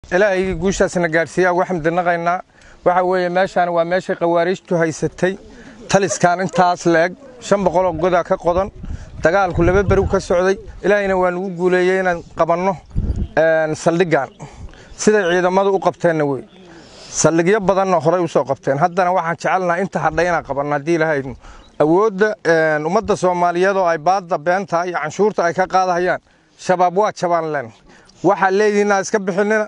ilaahay guushaasna gaadhsiiyaa uga xamdinaqaynaa waxa weeye meeshaan waa meeshay khawaariijtu haysatay taliskan intaas la-eg shan boqoloo godaa ka qodan dagaalku laba beri ka socday ilaahayna waa nugu guuleeyey inaan qabanno saldhiggan siday ciidamadu u qabteenna wey saldhigyo badanna horey usoo qabteen haddana waxaan jecelnaha inta hadhay inaan qabanno haddii ilaahaynu awoodda ummadda soomaaliyeed oo ay baadda beenta iyo canshuurta ay ka qaadahayaan shabaab waa jabaan len waxaa leedihin inaad iska bixinina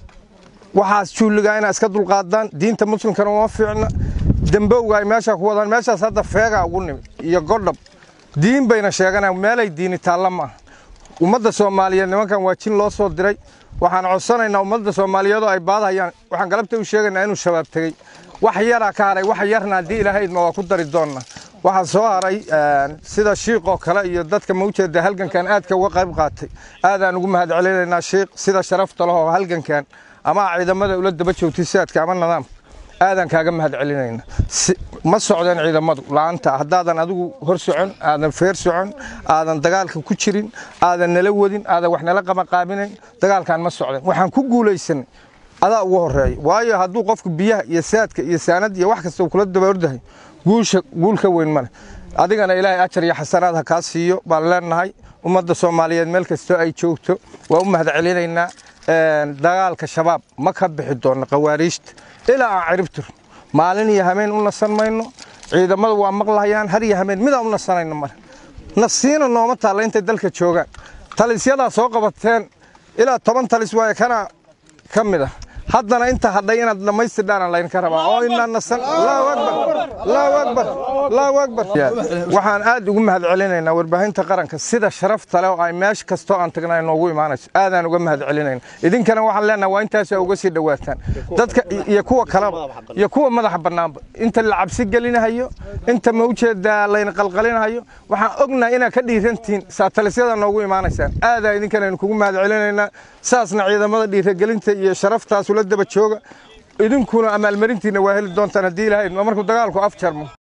waxaas juulligaa inaa iska dulqaadaan diinta muslimkana uma fiicna dembowga ay meesha ku wadaan meeshaas hadda feegaa ugu nimid iyo godhab diin bayna sheeganaan meelay diini taalla ma aha ummadda soomaaliyeed nimankan waa jin loo soo diray waxaan codsanaynaa ummadda soomaaliyeed oo ay baadahayaan waxaan galabta u sheegaynaa inuu shabaab tegey wax yaraa ka haray wax yarna haddii ilaahaydma waa ku dari doonna waxaa soo haray sida shiiqoo kale iyo dadka mawjeeda halgankan aadka uga qayb qaatay aadaan ugu mahad celinaynaa shiiq sida sharafta lehoo halgankan ama ciidamada ula daba joogtay sidaadka ama nidaamka aadaan kaaga mahad celinayna ma socdeen ciidamadu la'aanta haddaadan adigu hor socon aadan feer socon aadan dagaalka ku jirin aadan nala wadin aadan wax nala qamaqaabinayn dagaalkan ma socdeen waxaan ku guulaysanay adaa ugu horeeya waayo hadduu qofku biyaha iyo saadka iyo saanad iyo wax kasta kula daba ordahay guusha guul ka weyn male adigana ilaahay ajar iyo xasanaad ha kaa siiyo baan leenahay ummadda soomaaliyeed meel kastoo ay joogto waa u mahad celinaynaa dagaalka shabaab ma ka bixi doonno khawaariijta ilaa aan ciribtir maalin iyo hameen u nasan mayno ciidamadu waa maqlahayaan har iyo hameen midaan u nasanayno male nasiina nooma taalla intay dalka joogaan talisyadaa soo qabateen ilaa toban talis waaye kana ka mid ah haddana inta hadhay inaad dhammaystirdhaana laydinka rabaa oo inaan nasan allahu akbar allahu akbar allahu akbar waxaan aad ugu mahad celinaynaa warbaahinta qaranka sida sharafta leh oo ay meesha kastoo aan tagnay noogu imaanayso aadaan uga mahad celinayna idinkana waxaan leenahay waa intaasaa uga sii dhowaataan dadka iyo kuwa kaleba iyo kuwa madaxa bannaanba inta la cabsi gelinahayo inta mawjeeda layna qalqalinahayo waxaan ognahay inaad ka dhiirantihiin saatalisyada noogu imaanaysaan aadaa idinkanaynu kugu mahad celinaynaa saasna ciidamada dhiiragelinta iyo sharaftaas ula daba jooga idinkuna amaalmarintiina waa heli doontaan haddii ilaahay markuu dagaalku af jarmo